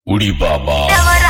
उड़ी बाबा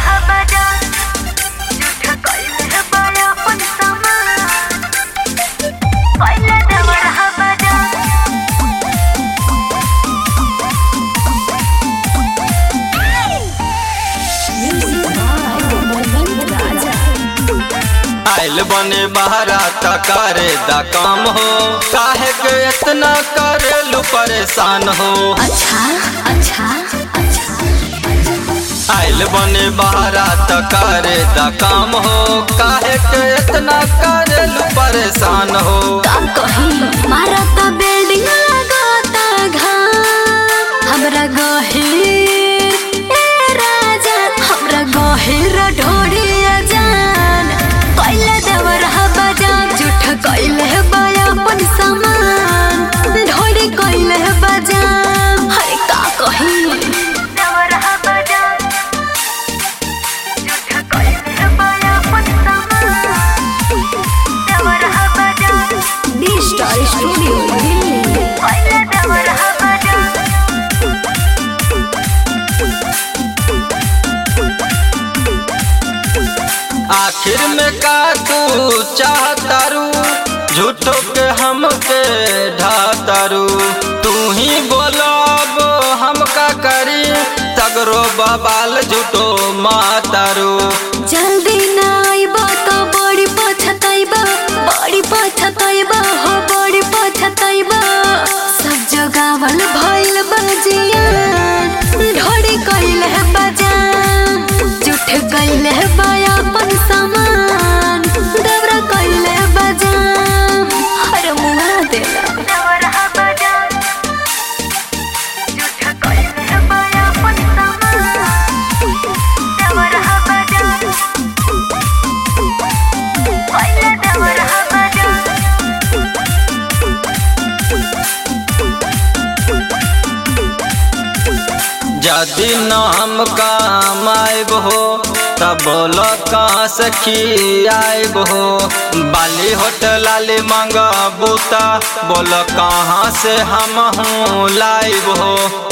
आइल बने बहरा त करे दा काम हो काहे के इतना करेलू परेशान हो अच्छा अच्छा अच्छा आइल बने बहरा त करे दा काम हो काहे के इतना करेलू परेशान हो का कही मारा ता बिल्डिंग लगाता घाम हमरा गहिर ए राजा हमरा गहिर ढोड़िया जान कैले देवर बजान झूठ कैले बया अपन सामान ढोड़ी कैले बजान हरे का कही देवर बजान झूठ कैले बया अपन सामान देवर बजान डी स्टार स्टूडियो दिल्ली कैले देवर बजान आखिर में का तू चाहतारू झूठो के हमके ढातारू तू ही बोलो अब हम का करी तगरो बबाल झूठो मातारू जल्दी ना आइबा तो बड़ी पछताइबा बड़ी पछताइबा हो बड़ी पछताइबा सब जगावल भइल बजिया ढोड़ी कइल है बजान झूठ कइल है बाया अपन सामान दबरा कइल है बजान हर मुआ देला दबरा बजान झूठ कइल है बाया अपन सामान दबरा बजान कइल दबरा बजान यदि न हम काम आइब हो तब बोलो कहाँ से खियाइब हो बाली होटल लाली मांग बूता बोलो कहाँ से हम हूँ लाइब हो